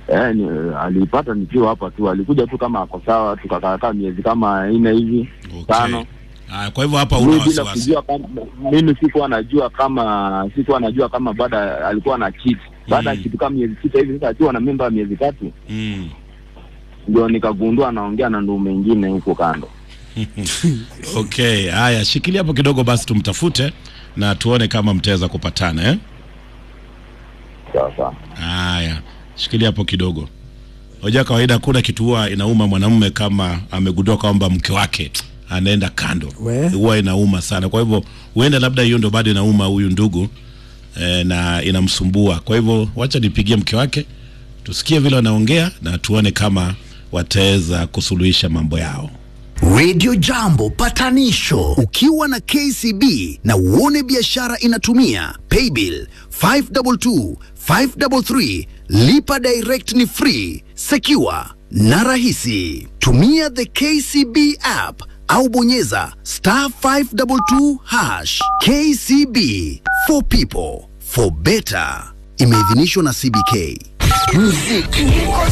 Eh, ni, alipata nikiwa hapa tu, alikuja tu kama ako sawa, tukakaakaa miezi kama nne hivi tano. Ah, kwa hivyo hapa una Mimi bila wasiwasi. kujua kama mimi sikuwa najua kama sikuwa najua kama baada alikuwa na cheat baada ya Mm. kitu kama miezi sita hivi, sasa akiwa na mimba ya miezi tatu Mm. ndio nikagundua anaongea na ndugu mengine huko kando. Okay, haya, shikilia hapo kidogo basi tumtafute na tuone kama mtaweza kupatana eh? Sawa sawa. Haya, shikilia hapo kidogo. Hoja kawaida, hakuna kitu huwa inauma mwanamume kama amegundua kwamba mke wake anaenda kando, We. huwa inauma sana. Kwa hivyo huenda labda hiyo ndo bado inauma huyu ndugu eh, na inamsumbua. Kwa hivyo wacha nipigie mke wake tusikie vile wanaongea na tuone kama wataweza kusuluhisha mambo yao. Radio Jambo patanisho ukiwa na KCB na uone biashara inatumia paybill 522 533 lipa direct ni free secure na rahisi tumia the KCB app au bonyeza star 522 hash KCB for people for better imeidhinishwa na CBK muziki